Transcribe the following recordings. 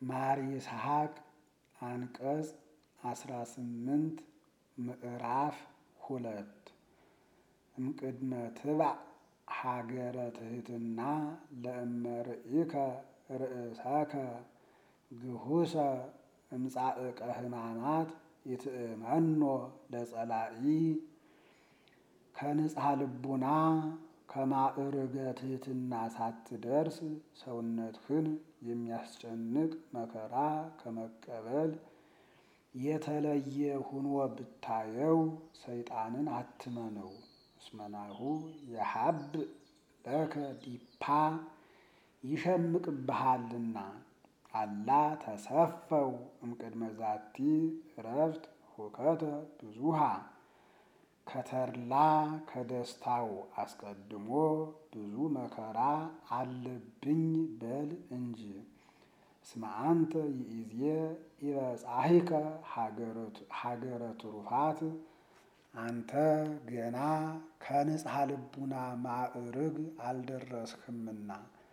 ማር ይስሐቅ አንቀጽ አስራ ስምንት ምዕራፍ ሁለት እምቅድመ ትባዕ ሀገረ ትሕትና ለእመርኢከ ርእሰከ ግሁሰ እምጻእቀ ሕማማት ይትእመኖ ለጸላኢ ከንጽሐ ልቡና ከማዕርገ ትሕትና ሳትደርስ ሰውነትህን የሚያስጨንቅ መከራ ከመቀበል የተለየ ሁኖ ብታየው ሰይጣንን አትመነው። እስመናሁ የሀብ ለከ ዲፓ ይሸምቅብሃልና አላ ተሰፈው እምቅድመ ዛቲ እረፍት ሁከተ ብዙሃ ከተድላ ከደስታው አስቀድሞ ብዙ መከራ አለብኝ በል እንጂ። እስመ አንተ ይእዜ ኢበጻሕከ ሀገረ ትሩፋት አንተ ገና ከንጽሐ ልቡና ማዕርግ አልደረስህምና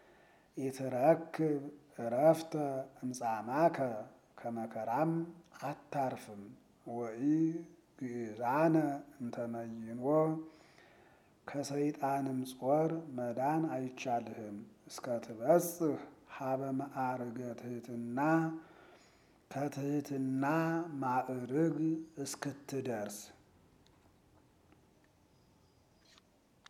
ኢትረክብ እረፍተ እምጻማከ ከመከራም አታርፍም። ወኢ ግእዛነ እንተመይኖ ከሰይጣንም ጾር መዳን አይቻልህም። እስከ ትበጽሕ ሀበ ማዕርገ ትሕትና ከትሕትና ማዕርግ እስክትደርስ